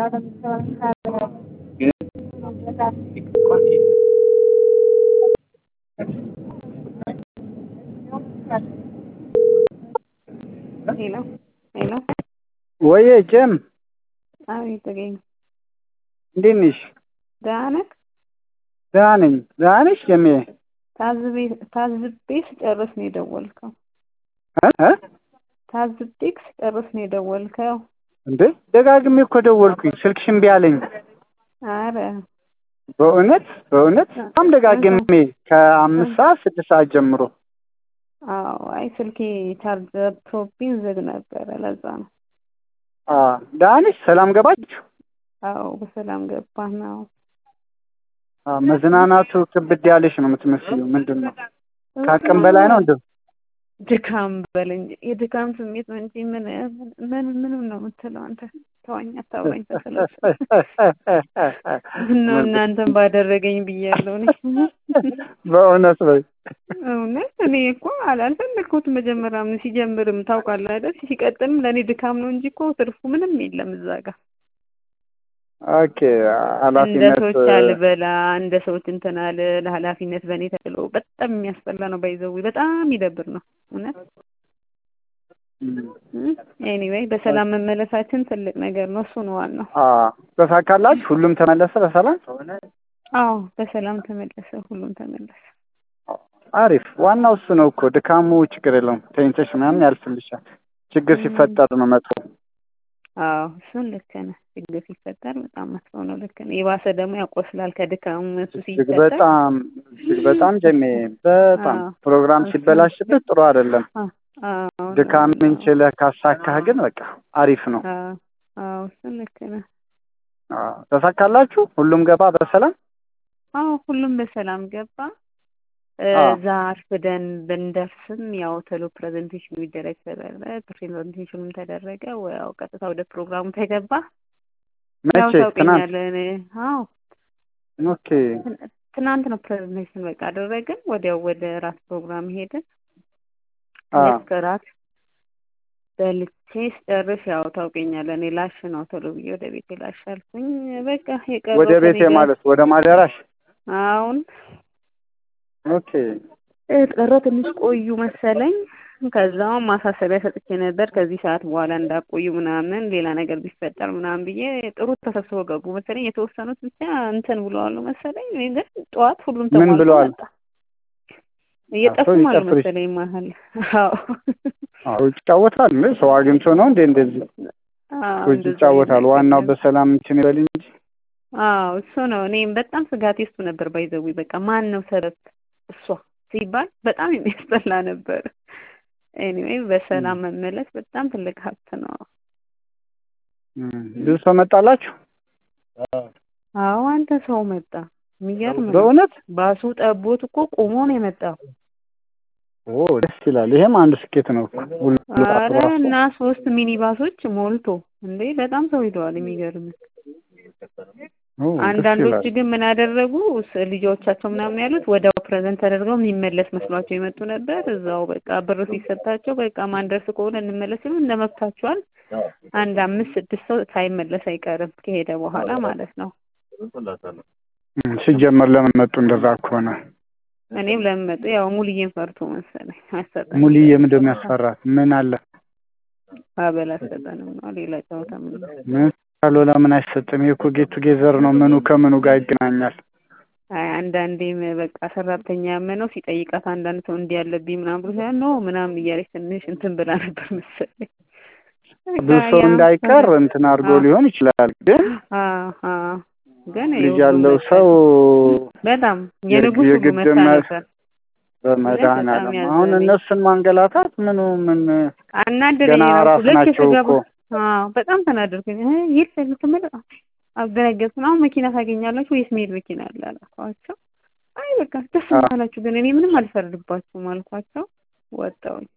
ሄሎ ሄሎ ወዬ ጀም አቤት ተገኝ እንዴት ነሽ? ደህና ነህ? ደህና ነኝ። ደህና ነሽ ጀሜ? ታዝቤ ታዝቤ ስጨርስ ነው የደወልከው። እ እ ታዝቤ ስጨርስ ነው የደወልከው። እንዴ ደጋግሜ እኮ ደወልኩኝ ስልክሽ እምቢ አለኝ። አረ በእውነት በእውነት በጣም ደጋግሜ ከአምስት ሰዓት ስድስት ሰዓት ጀምሮ አዎ አይ ስልኬ ቻርጀር ቶፒን ዝግ ነበረ ለዛ ነው። አ ደህና ነሽ? ሰላም ገባችሁ? አዎ በሰላም ገባን ነው። አ መዝናናቱ ክብድ ያለሽ ነው የምትመስዪው። ምንድን ነው ከአቅም በላይ ነው እንዴ? ድካም በል እንጂ የድካም ስሜት ነው እንጂ ምን ምን ምንም ነው የምትለው አንተ። ተወኝ አታውራኝ ተሰለፍ ምነው እናንተን ባደረገኝ ብያለሁ እኔ በእውነት በይ እውነት እኔ እኮ አልፈለግኩትም መጀመሪያም ሲጀምርም ታውቃለህ አይደል ሲቀጥልም ለእኔ ድካም ነው እንጂ እኮ ትርፉ ምንም የለም እዛ ጋር ኦኬ እንደ ኃላፊነት ሰዎች አልበላ እንደ ሰዎች እንትን አለ ለኃላፊነት በእኔ ተጥሎ በጣም የሚያስጠላ ነው ባይዘዊ በጣም ይደብር ነው እውነት ኤኒዌይ በሰላም መመለሳችን ትልቅ ነገር ነው እሱ ነው ዋናው አ ተሳካላችሁ? ሁሉም ተመለሰ በሰላም? አዎ በሰላም ተመለሰ ሁሉም ተመለሰ አሪፍ። ዋናው እሱ ነው እኮ ድካሙ ችግር የለውም። ተኝተሽ ምናምን ያልፍልሻል። ችግር ሲፈጠር ነው መጥፎ። አዎ እሱን ልክ ነህ ችግር ሲፈጠር በጣም መጥፎ ነው ልክ ነህ የባሰ ደግሞ ያቆስላል ከድካሙ እሱ እጅግ ሲፈጠር በጣም እጅግ በጣም ጀሜ በጣም አዎ። ፕሮግራም እሱ- ሲበላሽብህ ጥሩ አይደለም። አዎ አዎ ድካምን ችለህ ካሳካህ ግን በቃ አሪፍ ነው። አዎ አዎ እሱን ልክ ነህ አዎ። ተሳካላችሁ? ሁሉም ገባ በሰላም? አዎ ሁሉም በሰላም ገባ እ አዎ። እዛ አርፍደን ብንደርስም ያው ቶሎ ፕሬዘንቴሽኑ ይደረግ ተባለ ፕሬዘንቴሽኑም ተደረገ ያው ቀጥታ ወደ ፕሮግራሙ ተገባ ያው መቼ? ትናንት? ታውቀኛለህ እኔ አዎ ኦኬ። ትን- ትናንት ነው ፕሬዘንቴሽን በቃ አደረግን ወዲያው ወደ ራት ፕሮግራም ሄድን አዎ። ልክ እራት በልቼ ስጨርስ ያው ታውቀኛለህ እኔ ላሽ ነው ቶሎ ብዬ ወደ ቤቴ ላሽ አልኩኝ በቃ የቀረው ወደ ቤቴ ከእኔ ጋር- ማለት ወደ ማደራሽ? አሁን ኦኬ። ቀረ ትንሽ ቆዩ መሰለኝ ከዛው ማሳሰቢያ ሰጥቼ ነበር ከዚህ ሰዓት በኋላ እንዳቆዩ ምናምን ሌላ ነገር ቢፈጠር ምናምን ብዬ ጥሩ ተሰብስበው ገቡ መሰለኝ የተወሰኑት ብቻ እንትን ብለዋል መሰለኝ እኔ ግን ጠዋት ሁሉም ምን ተሟልቶ ብለዋል? መጣ እየጠፉ ሰው ማለት ይጨፍር መሰለኝ መሀል አዎ አዎ ይጫወታል። እንዴ ሰው አግኝቶ ነው እንዴ እንደዚህ አዎ ሰዎች እንደዛ ይጫወታል። አይነት ዋናው ነገር። በሰላም እንትን ይበል እንጂ አዎ እሱ ነው እኔም በጣም ስጋቴ እሱ ነበር ባይዘዊ በቃ ማን ነው ሰበብ እሷ ሲባል በጣም የሚያስጠላ ነበር ኤኒዌይ በሰላም መመለስ በጣም ትልቅ ሀብት ነው እም፣ ብዙ ሰው መጣላችሁ? አዎ አንተ ሰው መጣ የሚገርም ነው በእውነት ባሱ ጠቦት እኮ ቆሞ ነው የመጣው ኦ ደስ ይላል። ይሄም አንድ ስኬት ነው። ሁሉ አረ ራሱ እና ሶስት ሚኒባሶች ሞልቶ እንዴ በጣም ሰው ሂደዋል የሚገርም ኦ ደስ አንዳንዶች ይላል። ግን ምን አደረጉ ስ- ልጆቻቸው ምናምን ያሉት ወዲያው ፕሬዘንት ተደርገው የሚመለስ መስሏቸው የመጡ ነበር እዛው በቃ ብር ሲሰጣቸው በቃ ማንደርስ ከሆነ እንመለስ ሲሉ እንደ መብታችኋል አንድ አምስት ስድስት ሰው ሳይመለስ አይቀርም ከሄደ በኋላ ማለት ነው እም፣ ሲጀመር ለምን መጡ እንደዛ ከሆነ? እኔም ለምን መጡ ያው ሙልዬን ፈርቶ መሰለኝ አሰጠን ሙልዬ ምንድን ነው የሚያስፈራት? ምን አለ? አበል አሰጠንም ነው ሌላ ጨዋታ ምን ምን ካሎ ለምን አይሰጥም? ይሄ እኮ ጌት ቱጌዘር ነው። ምኑ ከምኑ ጋር ይገናኛል? አይ አንዳንዴም በቃ ሰራተኛ ያመነው ሲጠይቃት አንዳንድ ሰው እንዲህ ያለብኝ ምናምን ብሎ ሲሆን ኖ ምናምን እያለች ትንሽ እንትን ብላ ነበር መሰለኝ ብዙ ሰው ያ- እንዳይቀር እንትን አድርጎ አዎ። ሊሆን ይችላል። ግን አዎ አዎ ግን ልጅ ይኸው ያለው መሰለኝ። ሰው በጣም የንጉስ ሁሉ የግድ መታ መ- ነበር በመድኃኒዓለም በጣም አሁን ያዘነኝ። እነሱን ማንገላታት ምኑ ምን አናደደኝ ገና ራሱ ራስ ልክ ናቸው ስገባ እኮ አዎ በጣም ተናደድኩኝ እ የት ልትመለ አደነገጥኩ አሁን መኪና ታገኛላችሁ ወይስ መሄድ መኪና አለ አልኳቸው አይ በቃ ደስ አዎ። ካላችሁ ግን እኔ ምንም አልፈርድባችሁም አልኳቸው ወጣሁኝ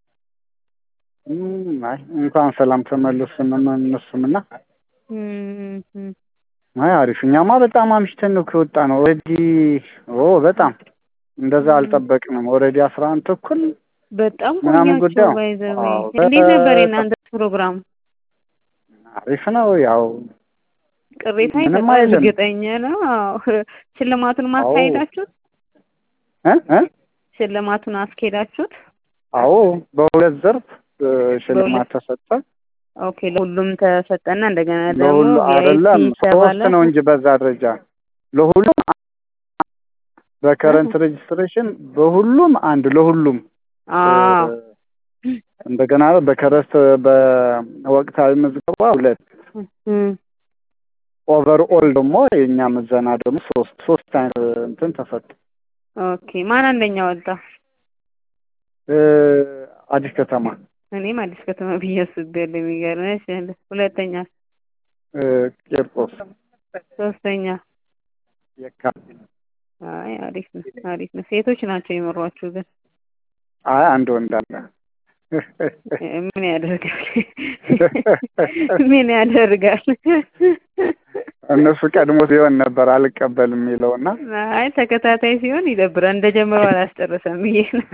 እም፣ አይ እንኳን ሰላም ተመለሱ እነሱም እና እም፣ እም። አይ አሪፍ። እኛማ በጣም አምሽተን ነው ከወጣ ነው ኦልሬዲ። ኦ በጣም እንደዛ እም። አልጠበቅንም። ኦልሬዲ አስራ አንድ ተኩል በጣም ምናምን ቆያችሁ ጉዳዩ ባይዘዌ አዎ፣ እንዴት ነበር በጣም የእናንተ ፕሮግራም አሪፍ ነው። ያው ቅሬታ ምንም ይፈጥራል። አይልም። እርግጠኛ ነው። አዎ ሽልማቱን አዎ። ማስካሄዳችሁት እ እ ሽልማቱን አስኬዳችሁት? አዎ በሁለት ዘርፍ እ ሽልማት ተሰጠ። ኦኬ ለሁሉም ተሰጠና እንደገና ደግሞ ለሁሉ አይደለም ቪአይፒ ሶስት ተባለ። ነው እንጂ በዛ ደረጃ ለሁሉም በከረንት ሬጅስትሬሽን በሁሉም አንድ ለሁሉም አዎ እ እንደገና በከረስት በወቅታዊ ምዝገባ ሁለት እም፣ ኦቨር ኦል ደግሞ የእኛ ምዘና ደግሞ ሶስት ሶስት አይነት እንትን ተሰጠ። ኦኬ ማን አንደኛ ወጣ? እ አዲስ ከተማ እኔም አዲስ ከተማ ብዬ አስቤያለሁ። የሚገርምሽ ሁለተኛ፣ እ ቄርቆስ ሶስተኛ። የካ አይ አሪፍ ነው፣ አሪፍ ነው። ሴቶች ናቸው የመሯችሁ ግን አይ አንድ ወንድ አለ። እ ምን ያደርጋል? ምን ያደርጋል? እነሱ ቀድሞ ሲሆን ነበር አልቀበልም የሚለውና አይ ተከታታይ ሲሆን ይደብራል። እንደጀመረው አላስጨረሰም ብዬ ነው።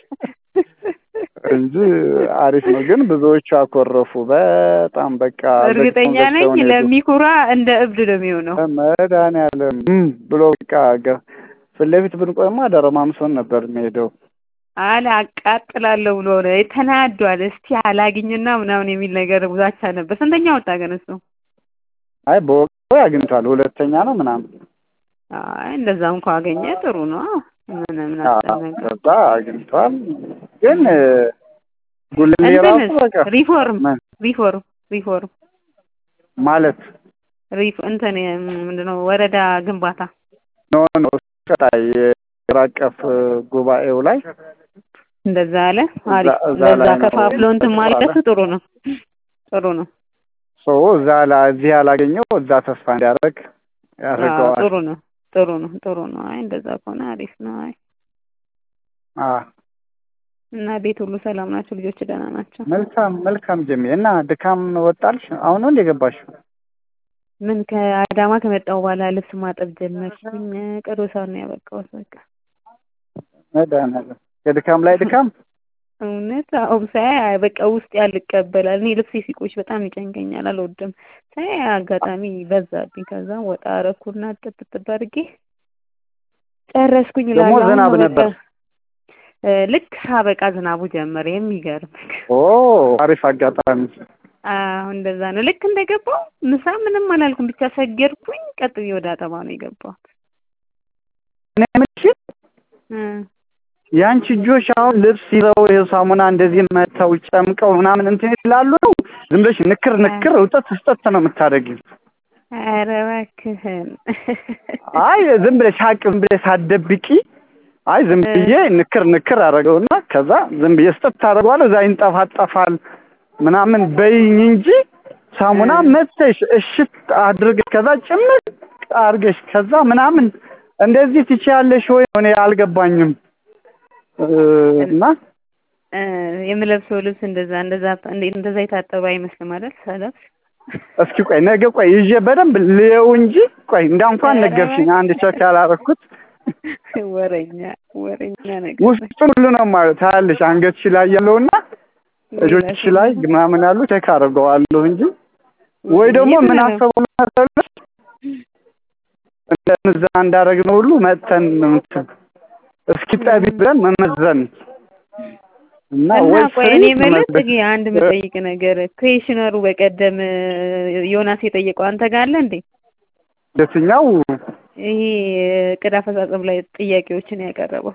እንጂ አሪፍ ነው። ግን ብዙዎቹ አኮረፉ በጣም በቃ እርግጠኛ ዘግተው ነኝ ነው የሄዱት። ለሚኩራ እንደ እብድ ነው የሚሆነው። መድኃኒዓለም እም ብሎ በቃ ገ- ፊት ለፊት ብንቆይማ ደረማምሶን ነበር የሚሄደው። አለ አቃጥላለሁ ብሎ ነው ተናዷል። እስቲ አላግኝና ምናምን የሚል ነገር ዛቻ ነበር። ስንተኛ ወጣ ግን እሱ? አይ በወቅቱ አግኝቷል። ሁለተኛ ነው ምናምን አይ እንደዛ እንኳ አገኘ ጥሩ ነው። ምን ምን አስጨነቀ? ከዛ አግኝቷል። ግን ጉልሌ ራሱ እንትንስ በቃ ሪፎርም ምን ሪፎርም ሪፎርም ማለት ሪፍ እንትን ምንድነው ወረዳ ግንባታ ኖ ኖ ቀጣይ የሀገር አቀፍ ጉባኤው ላይ እንደዛ አለ። አሪፍ እዛ- እዛ ለዛ ላይ ነው ከፋፍሎ እንትን ማለቱ ጥሩ ነው ጥሩ ነው። ሰው እዛ ላይ እዚህ ያላገኘው እዛ ተስፋ እንዲያደርግ አዎ ያደርገዋል። ጥሩ ነው ጥሩ ነው ጥሩ ነው። አይ እንደዛ ከሆነ አሪፍ ነው። አይ አዎ እና ቤት ሁሉ ሰላም ናቸው? ልጆች ደህና ናቸው? መልካም መልካም ጀሜ እና ድካም ወጣልሽ? አሁን ነው እንደ ገባሽው? ምን ከአዳማ ከመጣሁ በኋላ ልብስ ማጠብ ጀመርኩኝ። ቅርብ ሰዓት ነው ያበቃሁት። በቃ መድኃኒዓለም የድካም ላይ ድካም እውነት አዎ ሳይ በቃ ውስጥ ያልቀበላል። እኔ ልብሴ ሲቆሽ በጣም ይጨንቀኛል፣ አልወድም። ሳይ አጋጣሚ በዛብኝ። ከዛ ወጣ አረኩና ጥጥጥ አድርጌ ጨረስኩኝ። ደግሞ እላለሁ። ዝናብ አሁን በቃ ነበር። እ ልክ ሳበቃ ዝናቡ ጀመረ። የሚገርም ኦ አሪፍ አጋጣሚ። አዎ እንደዛ ነው። ልክ እንደገባው ምሳ ምንም አላልኩም፣ ብቻ ሰገድኩኝ። ቀጥ ብዬ ወደ አጠባ ነው የገባሁት። እኔ የምልሽ እ የአንቺ እጆች አሁን ልብስ ይዘው የሳሙና እንደዚህ መተው ጨምቀው ምናምን እንትን ይላሉ ነው? ዝም ብለሽ ንክር ንክር እውጠት ስጠት ነው የምታደርጊው? ኧረ እባክህን አይ ዝም ብለሽ ሀቅ ዝም ብለሽ ሳትደብቂ አይ ዝም ብዬ ንክር ንክር አደረገውና ከዛ ዝም ብዬ ስጠት ታደርገዋለሁ እዛ ይንጠፋጠፋል ምናምን በይኝ እንጂ ሳሙና መተሽ እሽት አድርገሽ ከዛ ጭምቅ አድርገሽ ከዛ ምናምን እንደዚህ ትችያለሽ ወይ? እኔ አልገባኝም። እ እና እ የምለብሰው ልብስ እንደዛ እንደዛ እንዴት እንደዛ የታጠበ አይመስልም አይደል? ሰለፍ እስኪ ቆይ ነገ ቆይ ይዤ በደንብ ልየው እንጂ ቆይ እንዳ እንኳን ነገርሽኝ አንድ ቸክ ያላረኩት ወረኛ ወረኛ ነገር ውስጡን ሁሉ ነው ማለት ታያለሽ አንገትሽ ላይ ያለውና እጆችሽ ላይ ምናምን ያሉ ቼክ አድርገዋለሁ እንጂ ወይ ደግሞ ምን አሰቡ መሰለሽ እንደ ምዛ እንዳደረግነው ሁሉ መጥተን እንትን እስኪ ጠቢ ብለን መመዘን እና እና ወይ ቆይ እኔ ፍሪ የምልህ መመዘን- ጽጌ አንድ የምጠይቅ ነገር ኩዌሽነሩ በቀደም ዮናስ የጠየቀው አንተ ጋር አለ እንዴ? የትኛው ይሄ እቅድ አፈጻጸም ላይ ጥያቄዎችን ያቀረበው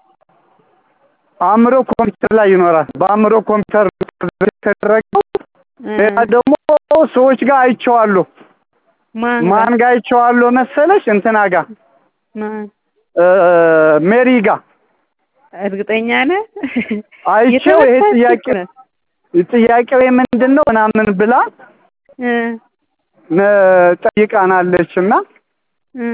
አእምሮ ኮምፒውተር ላይ ይኖራል። በአእምሮ ኮምፒውተር የተደረገው እ ሌላ ደግሞ ሰዎች ጋር አይቼዋለሁ። ማን ጋር? ማን ጋር አይቼዋለሁ መሰለሽ? እንትና ጋር ማን እ ሜሪ ጋር እርግጠኛ ነህ? አይቼው ይሄ የተወሰንክ ጥያቄ ነህ? ጥያቄው ምንድን ነው ምናምን ብላ እ እ ጠይቃናለች እና እ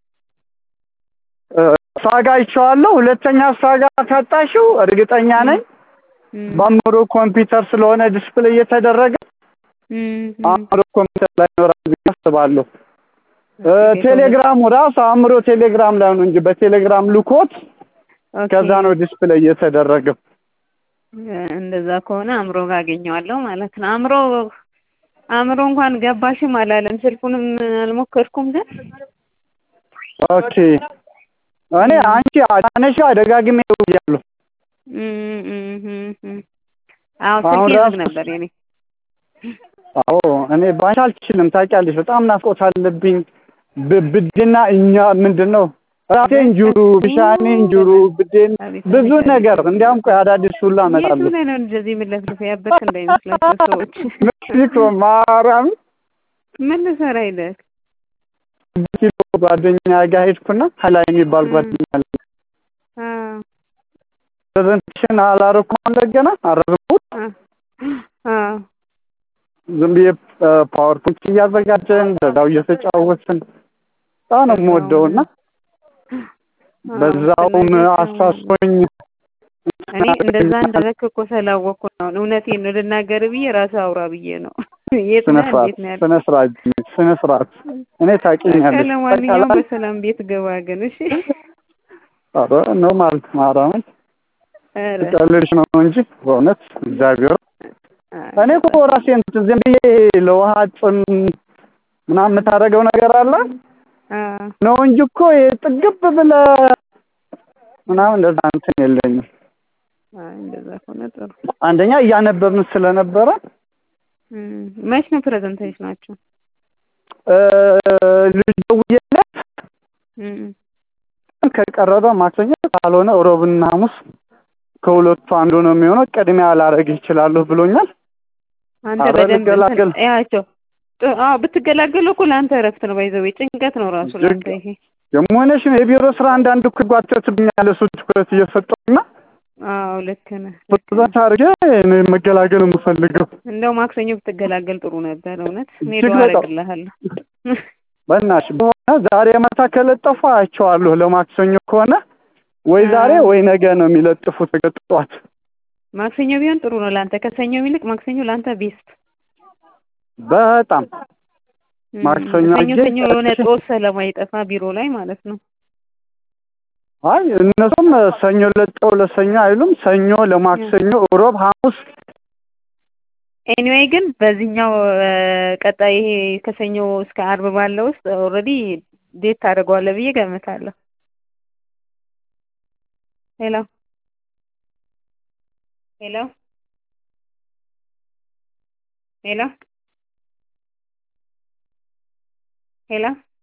እ እሷ ጋር አይቼዋለሁ። ሁለተኛ እሷ ጋር ካጣሽው እርግጠኛ ነኝ እ በአእምሮ ኮምፒውተር ስለሆነ ዲስፕሌይ እየተደረገ እ አእምሮ ኮምፒውተር ላይ ይኖራል ብዬ አስባለሁ። እ ኦኬ፣ ቴሌግራሙ ራሱ አእምሮ ቴሌግራም ላይ ነው እንጂ በቴሌግራም ልኮት ኦኬ። ከዛ ነው ዲስፕሌይ እየተደረገው። እንደዛ ከሆነ አእምሮ ጋር አገኘዋለሁ ማለት ነው። አእምሮ አእምሮ እንኳን ገባሽም አላለም። ስልኩንም አልሞከርኩም ግን ኦኬ እኔ አንቺ አነሻ ደጋግሜ ደውያለሁ። እም እም እም እም አዎ አሁን ስልኬ ዝግ ራሱ- ነበር የኔ። አዎ እኔ ባንቺ አልችልም ታውቂያለሽ፣ በጣም ናፍቆት አለብኝ። ብ- ብድና እኛ ምንድን ነው ራሴ እንጁሩ ብሻኔ እንጁሩ ብዴን ብዙ ነገር እንዲያውም ቆይ አዳዲስ ሁላ የቱ እመጣለሁ። ላይ ነው እንደዚህ የምለፍልፍ ያበድክ እንዳይመስላቸው ሰዎች። ሜክሲኮ ማርያም ምን ልሰራ ሄደህ? ኪሎ ጓደኛ ጋር ሄድኩና ሀላይ የሚባል እ። ጓደኛ አለ። አዎ ፕሬዘንቴሽን አላረኩም እንደገና አረብኩት አ- አዎ ዝም ብዬ ፓወርፖንት እያዘጋጀን በዛው እየተጫወትን በጣም ነው የምወደውና አዎ፣ በዛውም ስናይ አሳስቶኝ እኔ እንደዛ እንደረክ እኮ ስላወቅኩ ነው። እውነቴን ነው ልናገር ብዬ ራስህ አውራ ብዬ ነው። የት ስነ ነህ? ስርዓት እንዴት ነው ያለው? ስነ ስርዓት ስነ ስርዓት እኔ ታውቂኛለሽ። ለማንኛውም በቃ በሰላም ቤት ገባ ግን እሺ። ኧረ ነው ማለት ማርያምን ኧረ ቀልድሽ ነው እንጂ በእውነት እግዚአብሔር እኔ እኮ ራሴን ዝም ብዬ ለውሃ ጥም ምናምን የምታደርገው ነገር አለ አ ነው እንጂ እኮ ጥግብ ብለህ ምናምን እንደዛ እንትን የለኝም። አይ እንደዛ ከሆነ ጥሩ። አንደኛ እያነበብን ስለነበረ እም፣ መች ነው ፕሬዘንቴሽናችሁ? እ፣ ልጅ ደውዬለት እም፣ ከቀረበ ማክሰኞ ካልሆነ ሮብና ሐሙስ ከሁለቱ አንዱ ነው የሚሆነው። ቅድሚያ ላደርግ ይችላለሁ ብሎኛል። አንተ አብረን በደንብ እንገላገል። እንትን ያቸው ጥ- አዎ ብትገላገሉ እኮ ለአንተ እረፍት ነው። ባይዘው ጭንቀት ነው ራሱ ለአንተ ይሄ። የመሆነሽ ነው የቢሮ ስራ አንዳንድ እኮ ይጓተትብኛል። እሱ ትኩረት እየሰጠውና አዎ ልክ ነህ። ልክ ነህ። በዛ አድርጌ እኔ መገላገል የምፈልገው እንደው ማክሰኞ ብትገላገል ጥሩ ነበር። እውነት እኔ እጅግ ዱአ በጣም። አደርግልሃለሁ። በእናትሽ በሆነ ዛሬ ማታ ከለጠፉ አያቸዋለሁ። ለማክሰኞ ከሆነ ወይ ዛሬ ወይ ነገ ነው የሚለጥፉት ጠዋት። ማክሰኞ ቢሆን ጥሩ ነው ለአንተ። ከሰኞ ይልቅ ማክሰኞ ለአንተ ቤስት። በጣም እም፣ ማክሰኞ ሰኞ አየህ፣ ሰኞ የሆነ ጦስ ስለማይጠፋ ቢሮ ላይ ማለት ነው። አይ እነሱም ሰኞ ለጠው ለሰኞ አይሉም። ሰኞ ለማክሰኞ፣ ሮብ፣ ሐሙስ ኤኒዌይ ግን በዚህኛው እ፣ ቀጣይ ይሄ ከሰኞ እስከ አርብ ባለው ውስጥ ኦልሬዲ ዴት ታደርገዋለህ ብዬ ገምታለሁ። ሄሎ ሄሎ ሄሎ ሄሎ